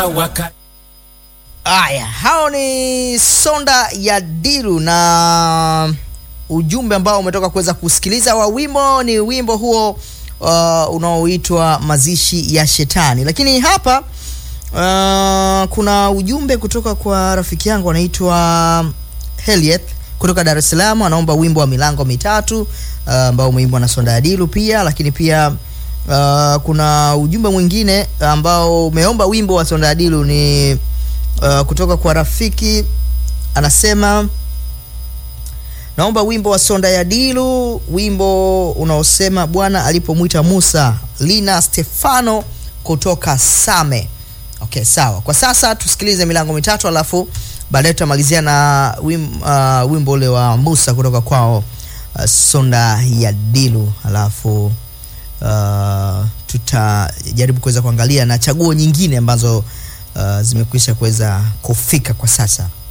waka Aya, hao ni Sonda ya Diru na ujumbe ambao umetoka kuweza kusikiliza wa wimbo ni wimbo huo uh, unaoitwa mazishi ya shetani. Lakini hapa uh, kuna ujumbe kutoka kwa rafiki yangu anaitwa Helieth kutoka Dar es Salaam, anaomba wimbo wa milango mitatu uh, ambao umeimbwa na Sonda ya Diru pia, lakini pia uh, kuna ujumbe mwingine ambao umeomba wimbo wa Sonda ya Diru ni uh, kutoka kwa rafiki anasema naomba wimbo wa Sonda ya Dilu, wimbo unaosema Bwana alipomwita Musa. Lina Stefano kutoka Same. Okay, sawa. Kwa sasa tusikilize milango mitatu, alafu baadaye tutamalizia na wim, uh, wimbo ule wa Musa kutoka kwao uh, Sonda ya Dilu, alafu uh, tutajaribu kuweza kuangalia na chaguo nyingine ambazo uh, zimekwisha kuweza kufika kwa sasa.